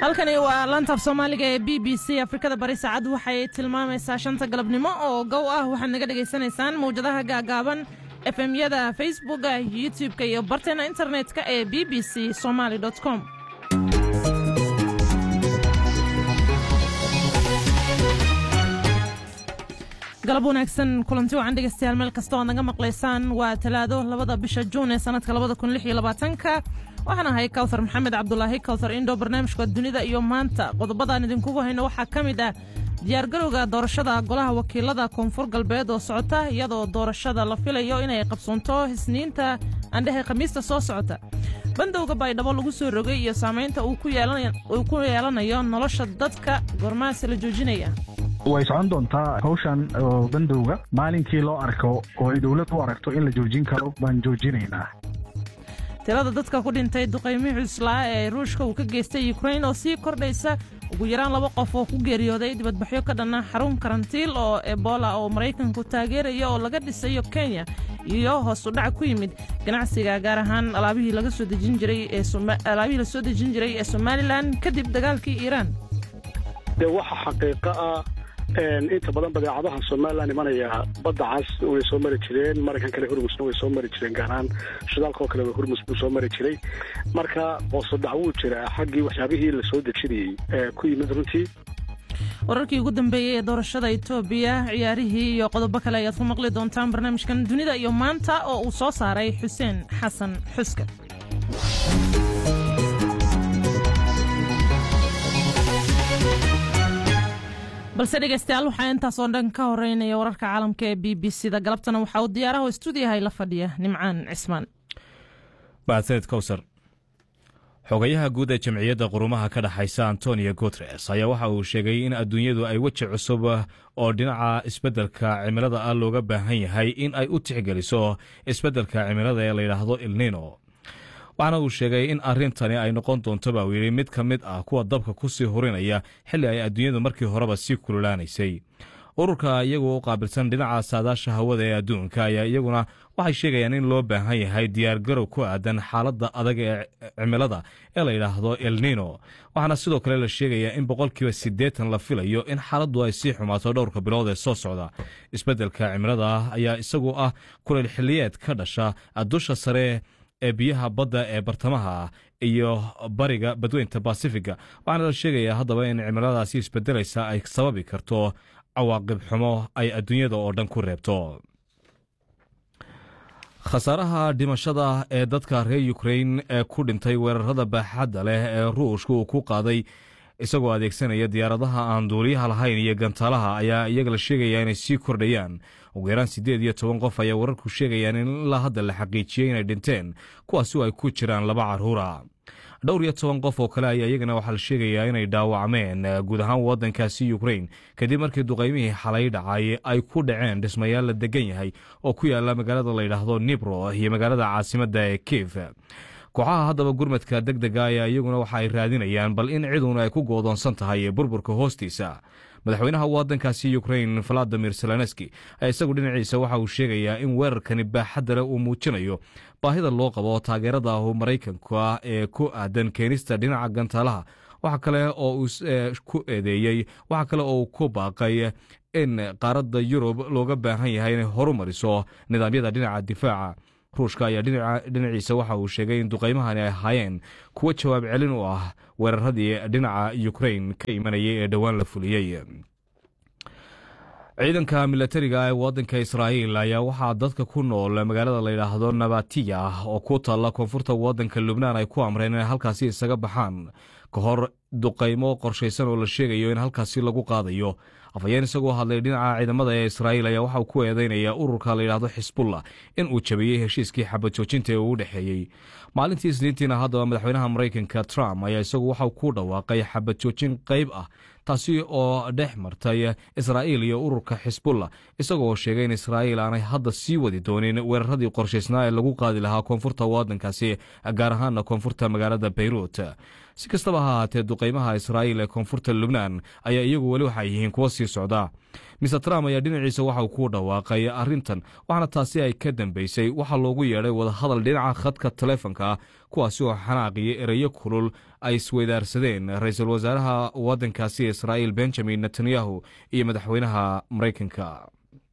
halkani waa lantaaf soomaaliga ee b b c afrikada bari saacad waxay tilmaamaysaa shanta galabnimo oo gow ah waxaad naga dhegaysanaysaan mawjadaha gaagaaban efemyada facebooka youtub-ka iyo barteena internet-ka ee b b c somaali com galab wanaagsan kulanti wacan dhegeystayaal meel kasta oad naga maqlaysaan waa talaado labada bisha juun ee sanadka labada kun lix iyo labaatanka waxaan ahay kawthar maxamed cabdulaahi kawthar indhow barnaamijka dunida iyo maanta qodobadaan idinkugu hayno waxaa ka mid ah diyaargarowga doorashada golaha wakiilada koonfur galbeed oo socota iyadoo doorashada la filayo inay qabsoonto isniinta andhehe khamiista soo socota bandowga baydhabo lagu soo rogay iyo saamaynta uu ku yeelanayo nolosha dadka goormaasi la joojinaya way socon doontaa hawshan bandowga maalinkii loo arko oo ay dowlad u aragto in la joojin karo baan joojinaynaa tirada dadka ku dhintay duqaymii cuslaa ee ruushka uu ka geystay yukrain oo sii kordhaysa ugu yaraan laba qof oo ku geeriyooday dibadbaxyo ka dhanna xarun karantiil oo ebola oo maraykanku taageeraya oo laga dhisayo kenya iyo hoos u dhac ku yimid ganacsiga gaar ahaan alaabihii la soo dejin jiray ee somalilan kadib dagaalkii iiraan de waxa xaqiiqo ah inta badan badeecadaha somalilan imanaya badda cas way soo mari jireen maraykan kale hurmusna way soo mari jireen gaaraan shidaalka oo kale hurmus buu soo mari jiray marka hoosodhac wuu jiraa xaggii waxyaabihii la soo dejinayey ee ku yimid runtii wararkii ugu dambeeyey ee doorashada etoobiya ciyaarihii iyo qodobo kale ayaad ku maqli doontaan barnaamijkan dunida iyo maanta oo uu soo saaray xuseen xasan xuska balse dhegeystayaal waxaa intaasoo dhan ka horeynaya wararka caalamka ee b b c da galabtana waxaa uu diyaaraha stuudiyahay la fadhiya nimcaan cismaan mahadsaned kowsar xogayaha guud ee jamciyadda qurumaha ka dhexaysa antonio guteres ayaa waxa uu sheegay in adduunyadu ay weji cusub oo dhinaca isbeddelka cimilada ah looga baahan yahay in ay u tixgeliso isbeddelka cimilada ee layidhaahdo ilnino waxaana uu sheegay in arrintani ay noqon doonto baa uu yidhi mid ka mid ah kuwa dabka ku sii hurinaya xilli ay adduunyadu markii horeba sii kululaanaysay ururka iyagu u qaabilsan dhinaca saadaasha hawada ee adduunka ayaa iyaguna waxay sheegayaan in loo baahan yahay diyaargarow ku aadan xaaladda adag ee cimilada ee la yidhaahdo elnino waxaana sidoo kale la sheegayaa in boqolkiiba siddeetan la filayo in xaaladdu ay sii xumaato dhowrka bilood ee soo socda isbeddelka cimilada ayaa isagu ah kuleyl xilliyeed ka dhasha dusha sare ee biyaha badda ee bartamaha iyo bariga badweynta basifiga waxaana la sheegayaa haddaba in cimiladaasi isbedelaysa ay sababi karto cawaaqib xumo ay adduunyada oo dhan ku reebto khasaaraha dhimashada ee dadka reer yukrain ee ku dhintay weerarada baaxadda leh ee ruushka uu ku qaaday isagoo adeegsanaya diyaaradaha aan duuliyaha lahayn iyo gantaalaha ayaa iyaga la sheegayaa inay sii kordhayaan ugu yaraan siddeed iyo toban qof ayaa wararku sheegayaan in ilaa hadda la xaqiijiyey inay dhinteen kuwaasi oo ay ku jiraan laba carruura dhowr iyo toban qof oo kale ayaa iyagana waxaa la sheegayaa inay dhaawacmeen guud ahaan waddankaasi yukrain kadib markii duqaymihii xalay dhacay ay ku dhaceen dhismayaal la degan yahay oo ku yaala magaalada layidhaahdo nibro iyo magaalada caasimadda ee kiif kooxaha haddaba gurmadka deg dega ayaa iyaguna waxa ay raadinayaan bal in ciduna ay ku goodoonsan tahay burburka hoostiisa madaxweynaha waddankaasi yukrain valadimir zelenski ayaa isagu dhinaciisa waxa uu sheegayaa in weerarkani baaxadda leh uu muujinayo baahida loo qabo taageerada maraykanka ee ku aadan keenista dhinaca gantaalaha waxa kale oo uu ku eedeeyey waxa kale oo uu ku baaqay in qaaradda yurub looga baahan yahay inay horu mariso nidaamyada dhinaca difaaca ruushka ayaa dhinaciisa waxa uu sheegay in duqaymahani ay ahaayeen kuwo jawaab celin u ah weeraradii dhinaca yukrain ka imanayay ee dhowaan la fuliyey ciidanka milatariga ee waddanka israa'iil ayaa waxaa dadka ku nool magaalada layidhaahdo nabatiya oo ku taalla koonfurta waddanka lubnaan ay ku amreen inay halkaasi isaga baxaan ka hor duqaymo qorshaysan oo la sheegayo in halkaasi lagu qaadayo afhayeen isagoo hadlay dhinaca ciidamada ee israa'iil ayaa waxauu ku eedeynaya ururka layidhaahdo xisbullah in uu jabiyey heshiiskii xabad joojinta ee uu dhexeeyey maalintii isniintiina haddaba madaxweynaha maraykanka trump ayaa isagu waxau ku dhawaaqay xabad joojin qayb ah taasi oo dhex martay israa'iil iyo ururka xisbullah isagoo sheegay in israa'iil aanay hadda sii wadi doonin weeraradii qorshaysnaa ee lagu qaadi lahaa koonfurta waddankaasi gaar ahaana koonfurta magaalada bayruut si kastaba ha ahaatee duqaymaha israa'iil ee koonfurta lubnaan ayaa iyagu weli waxay yihiin kuwo sii socda mister trump ayaa dhinaciisa waxauu ku dhawaaqay arrintan waxaana taasi ay ka dambeysay waxaa loogu yeedhay wadahadal dhinaca khadka taleefonka ah kuwaasi oo xanaaqiyo ereyo kulul ay isweydaarsadeen ra-iisul wasaaraha waddankaasi israa'iil benjamin netanyahu iyo madaxweynaha maraykanka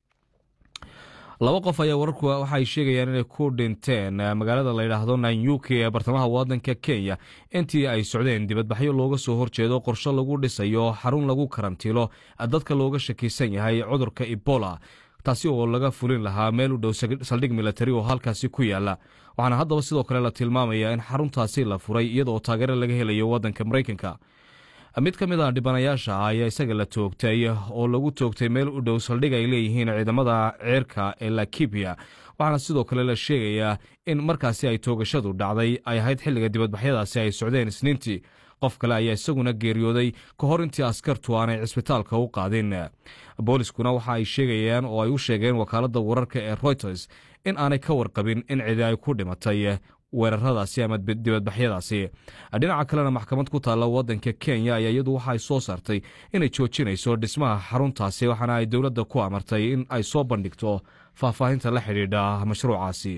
laba qof ayaa wararku waxaay sheegayaan inay ku dhinteen magaalada layidhaahdo nanyuki ee bartamaha waddanka kenya intii ay socdeen dibadbaxyo looga soo horjeedo qorshe lagu dhisayo xarun lagu karantiilo dadka looga shakisan yahay cudurka ebola taasi oo laga fulin lahaa meel u dhow saldhig militari oo halkaasi ku yaala waxaana haddaba sidoo kale la tilmaamayaa in xaruntaasi la furay iyadaoo taageero laga helayo waddanka maraykanka mid ka mid a dhibanayaasha ayaa isaga la toogtay oo lagu toogtay meel u dhow saldhig ay leeyihiin ciidamada ceerka ee lakibiya waxaana sidoo kale la sheegayaa in markaasi ay toogashadu dhacday ay ahayd xilliga dibadbaxyadaasi ay socdeen isniintii qof kale ayaa isaguna geeriyooday ka hor intii askartu aanay cisbitaalka u qaadin booliskuna waxa ay sheegayaan oo ay u sheegeen wakaaladda wararka ee reuters in aanay ka warqabin in cidi ay ku dhimatay weeraradaasi ama dibadbaxyadaasi dhinaca kalena maxkamad ku taalla waddanka kenya ayaa iyadu waxa ay soo saartay inay joojinayso dhismaha xaruntaasi waxaana ay dowladda ku amartay in ay soo bandhigto faahfaahinta la xidhiidha mashruucaasi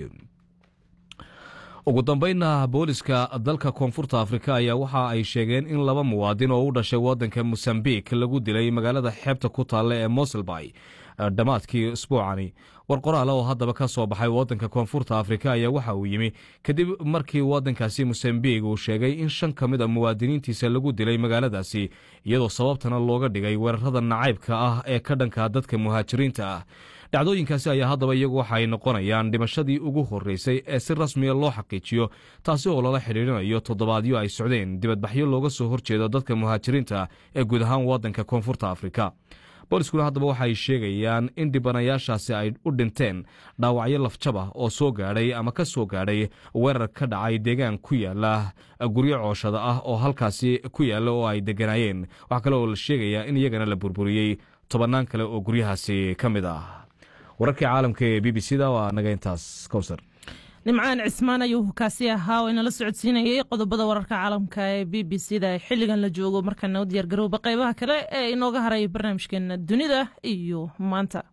ugu dambeynna booliska dalka koonfurta afrika ayaa waxa ay sheegeen in laba muwaadin oo u dhashay waddanka mosambik lagu dilay magaalada xeebta ku taalla ee moselbay dhammaadkii isbuucani war qoraala oo haddaba ka soo baxay waddanka koonfurta afrika ayaa waxa uu yimi kadib markii waddankaasi mosambik uu sheegay in shan ka mid a muwaadiniintiisa lagu dilay magaaladaasi iyadoo sababtana looga dhigay weerarada nacaybka ah ee ka dhanka dadka muhaajiriinta ah dhacdooyinkaasi ayaa haddaba iyagu waxa ay noqonayaan dhimashadii ugu horreysay ee si rasmiya loo xaqiijiyo taasi oo lala xidhiidrinayo toddobaadyo ay socdeen dibadbaxyo looga soo horjeedo dadka muhaajiriinta ee guud ahaan waddanka koonfurta afrika booliskuna haddaba waxaay sheegayaan in dhibanayaashaasi ay u dhinteen dhaawacyo lafjaba oo soo gaadhay ama ka soo gaadhay weerar ka dhacay deegaan ku yaala guryo cooshada ah oo halkaasi ku yaalla oo ay degganaayeen waxaa kale oo la sheegayaa in iyagana la burburiyey tobannaan kale oo guryahaasi ka mid ah wararkii caalamka ee b b c da waa naga intaas kowsar nimcaan cismaan ayuu kaasi ahaa oo inala socodsiinayay qodobada wararka caalamka ee b b c da xilligan la joogo markaana u diyaargarowba qaybaha kale ee inooga haray barnaamijkeena dunida iyo maanta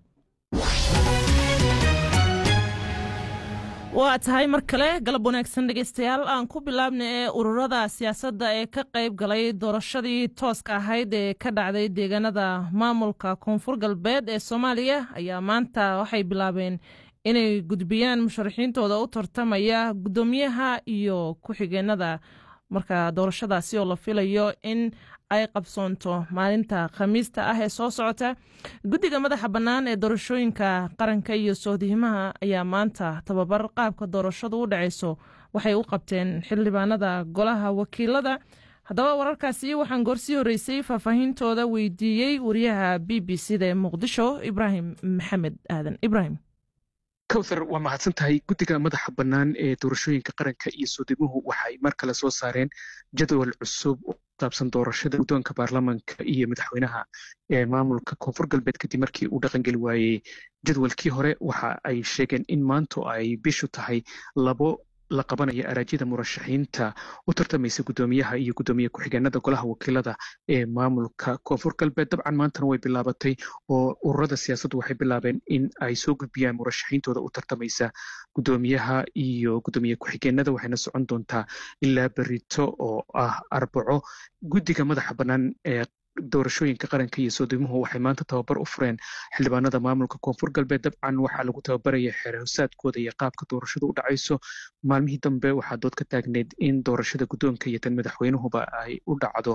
waa tahay mar kale galab wanaagsan dhegeystayaal aan ku bilaabna ee ururada siyaasadda ee ka qayb galay doorashadii tooska ahayd ee ka dhacday deegaanada maamulka koonfur galbeed ee soomaaliya ayaa maanta waxay bilaabeen inay gudbiyaan musharaxiintooda u tartamaya guddoomiyaha iyo ku-xigeenada marka doorashadaasi oo la filayo in ay qabsoonto maalinta khamiista ah ee soo socota guddiga madaxa bannaan ee doorashooyinka qaranka iyo soodihimaha ayaa maanta tababar qaabka doorashadu u dhacayso waxay u qabteen xildhibaanada golaha wakiilada haddaba wararkaasi waxaan goorsii horreysay faahfaahintooda weydiiyey wariyaha b b c da ee muqdisho ibraahim maxamed aadan ibraahim kowthar waa mahadsan tahay guddiga madaxa bannaan ee doorashooyinka qaranka iyo soodimuhu waxay mar kale soo saareen jadwal cusub oo saabsan doorashada guddoonka baarlamanka iyo madaxweynaha ee maamulka koonfur galbeed kadib markii uu dhaqangeli waayey jadwalkii hore waxa ay sheegeen in maanto ay bishu tahay labo la qabanaya araajyada murashaxiinta u tartamaysa guddoomiyaha iyo guddoomiye ku-xigeenada golaha wakiilada ee maamulka koonfur galbeed dabcan maantana way bilaabatay oo ururada siyaasaddu waxay bilaabeen in ay soo gudbiyaan murashaxiintooda u tartamaysa guddoomiyaha iyo guddoomiye ku-xigeenada waxayna socon doontaa ilaa berito oo ah arbaco guddiga madaxa bannaan ee doorashooyinka qaranka iyo soodimuhu waxay maanta tababar u fureen xildhibaanada maamulka koonfur galbeed dabcan waxaa lagu tababaraya xeerhosaadkooda iyo qaabka doorashada u dhacayso maalmihii dambe waxaa dood ka taagneyd in doorashada guddoonka iyo tan madaxweynuhuba ay u dhacdo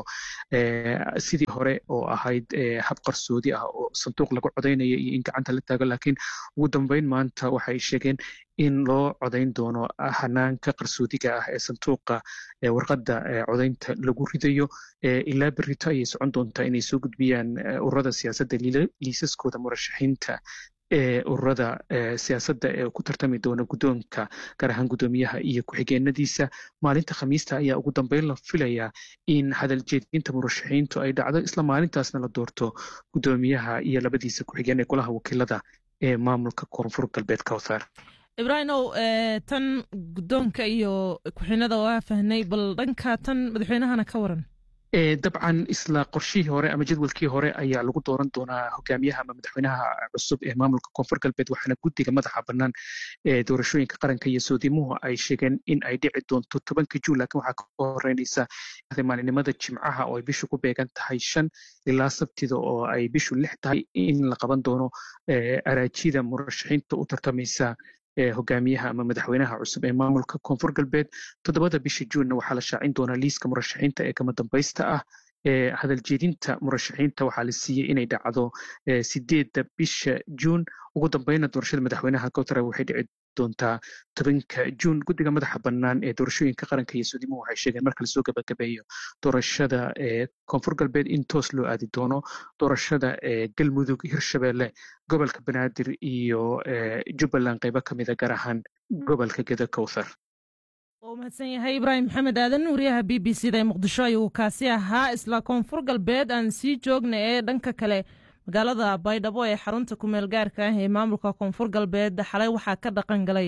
sidii hore oo ahayd hab qarsoodi ah oo sanduuq lagu codaynaya iyo in gacanta la taago laakiin ugu dambeyn maanta waxay sheegeen in loo codayn doono hanaanka qarsoodiga ah ee sanduuqa warqadda codaynta lagu ridayo ilaa berito ayay socon doontaa inay soo gudbiyaan ururada siyaasadda liisaskooda murashaxiinta ee ururada siyaasadda ee ku tartami doona guddoonka gaar ahaan guddoomiyaha iyo ku-xigeenadiisa maalinta khamiista ayaa ugu dambeyn la filayaa in hadal jeedinta murashaxiintu ay dhacdo isla maalintaasna la doorto guddoomiyaha iyo labadiisa ku-xigeen ee golaha wakiilada ee maamulka koonfur galbeed kowthar ibraahimow tan guddoonka iyo ku-xinada waa fahnay bal dhanka tan madaxweynahana ka waran dabcan isla qorshihii hore ama jadwalkii hore ayaa lagu dooran doonaa hogaamiyaha ama madaxweynaha cusub ee maamulka koonfur galbeed waxaana guddiga madaxa bannaan ee doorashooyinka qaranka iyo soodimuhu ay sheegeen in ay dhici doonto tobanka juun laakiin waxaa ka horeynaysa maalinimada jimcaha oo ay bishu ku beegan tahay shan ilaa sabtida oo ay bishu lix tahay in la qaban doono araajida murashaxiinta u tartamaysa hogaamiyaha ama madaxweynaha cusub ee maamulka koonfur galbeed toddobada bisha juunna waxaa la shaacin doonaa liiska murashaxiinta ee kama dambaysta ah hadal jeedinta murashaxiinta waxaa la siiyey inay dhacdo sideedda bisha juun ugu dambeyna doorashada madaxweynaha kowtara waxay dhici doontaa tobanka juun guddiga madaxa bannaan ee doorashooyinka qaranka iyo suudimuhu waxay sheegeen marka lasoo gabagabeeyo doorashada ee koonfur galbeed in toos loo aadi doono doorashada ee galmudug hirshabeelle gobolka banaadir iyo jubbaland qaybo ka mida gaar ahaan gobolka geda kowthar waa mahadsan yahay ibraahim maxamed aadan wariyaha b b c da ee muqdisho ayuu kaasi ahaa isla koonfur galbeed aan sii joogna ee dhanka kale magaalada baydhabo ee xarunta kumeel gaarka ah ee maamulka koonfur galbeed xalay waxaa ka dhaqan galay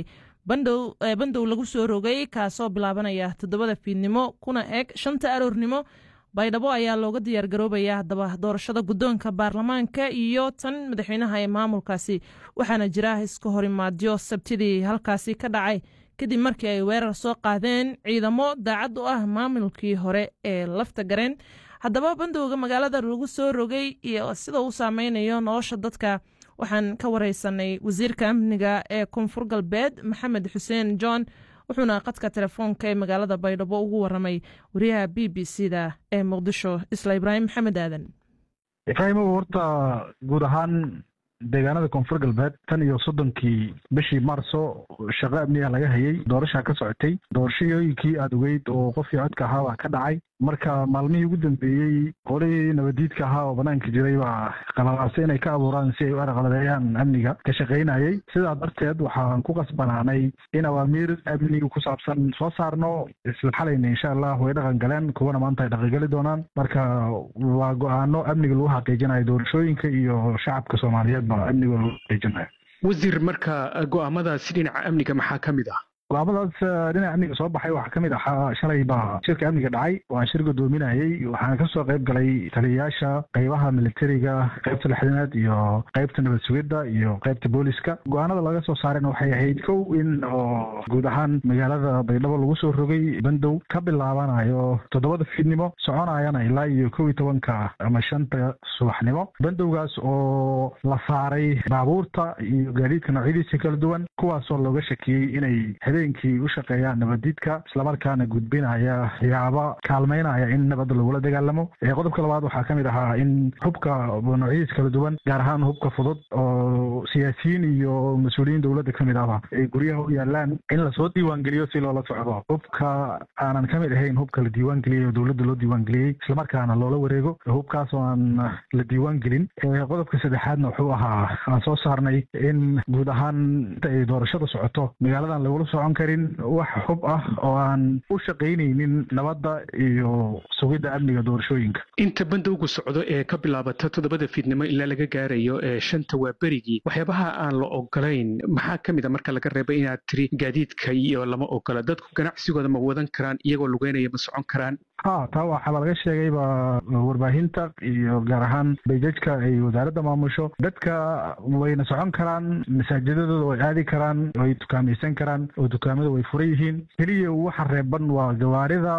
bandow lagu soo rogay kaasoo bilaabanaya toddobada fiidnimo kuna eg shanta aroornimo baydhabo ayaa looga diyaar garoobaya haddaba doorashada guddoonka baarlamaanka iyo tan madaxweynaha ee maamulkaasi waxaana jira iska horimaadyo sabtidii halkaasi ka dhacay kadib markii ay weerar soo qaadeen ciidamo daacad u ah maamulkii hore ee lafta gareen haddaba bandowga magaalada lagu soo rogay iyo sida uu saameynayo nolosha dadka waxaan ka wareysanay wasiirka amniga ee koonfur galbeed maxamed xuseen john wuxuuna qadka telefoonka ee magaalada baydhabo ugu waramay wariyaha b b c da ee muqdisho isla ibraahim maxamed aadan ibraahimow horta guud ahaan deegaanada koonfur galbeed tan iyo soddonkii bishii maarso shaqo amniga laga hayay doorashaa ka socotay doorashooyinkii aada ogeyd oo qofkii codka ahaa baa ka dhacay marka maalmihii ugu dambeeyey qolihii nabadiidka ahaa oo banaanka jiray baa qalalaasay inay ka abuuraan si ay u arqaladeeyaan amniga ka shaqaynayay sidaa darteed waxaan ku qasbanaanay in awaamiir amniga ku saabsan soo saarno isla xalayna insha allah way dhaqan galeen kuwana maanta ay dhaqangali doonaan marka waa go-aano amniga lagu xaqiijinayo doorashooyinka iyo shacabka soomaaliyeed ba amniga lagu xaqiijinayo wasiir marka go-aamadaasi dhinaca amniga maxaa ka mid ah go-aamadaas dhinaca amniga soo baxay waxaa ka mid ahaa shalay baa shirka amniga dhacay waan shir godoominayay waxaana kasoo qayb galay taliyayaasha qaybaha militariga qaybta lixdanaad iyo qaybta nabad sugidda iyo qaybta booliska go-aanada laga soo saareen waxay ahayd kow in oo guud ahaan magaalada baydhabo lagu soo rogay bandow ka bilaabanayo toddobada fiidnimo soconayana ilaa iyo kow iyo tobanka ama shanta subaxnimo bandowgaas oo la saaray baabuurta iyo gaadiidka noocyadiisa kala duwan kuwaasoo looga shakiyey inay habeenkii u shaqeeyaan nabadiidka islamarkaana gudbinaya yaaba kaalmaynaya in nabadda lagula dagaalamo qodobka labaad waxaa ka mid ahaa in hubka noocyadiis kala duwan gaar ahaan hubka fudud oo siyaasiyiin iyo mas-uuliyiin dowladda ka mid ahba ay guryaha u yaalaan in lasoo diiwaangeliyo si loola socdo hubka aanan ka mid ahayn hubka la diiwaangeliyey oo dowladda loo diiwaangeliyey islamarkaana loola wareego hubkaas oo aan la diiwaangelin qodobka saddexaadna wuxuu ahaa aan soo saarnay in guud ahaan inta ay doorashada socoto magaaladan lagula socon karin wax xub ah oo aan u shaqaynaynin nabadda iyo sugidda amniga doorashooyinka inta bandowgu socdo ee ka bilaabata toddobada fiidnimo ilaa laga gaarayo ee shanta waa berigii waxyaabaha aan la ogolayn maxaa ka mid a marka laga reebay inaad tiri gaadiidka iyo lama ogola dadku ganacsigooda ma wadan karaan iyagoo lugeynaya ma socon karaan ha taa waxaaba laga sheegayba warbaahinta iyo gaar ahaan bayjajka ay wasaaradda maamusho dadka wayna socon karaan masaajidadooda way aadi karaan way dukaamaysan karaan oo dukaamada way furan yihiin keliya waxa reeban waa gawaarida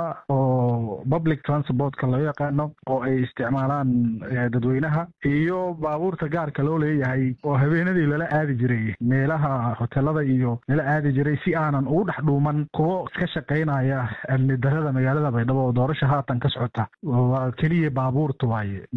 oo public transportka loo yaqaano oo ay isticmaalaan dadweynaha iyo baabuurta gaarka loo leeyahay oo habeenadii lala aadi jiray meelaha hotelada iyo lala aadi jiray si aanan ugu dhex dhuuman kuwo ka shaqaynaya amni darada magaalada baydhabo oo doorasha haatan ka socota waa keliya baabuurta waaye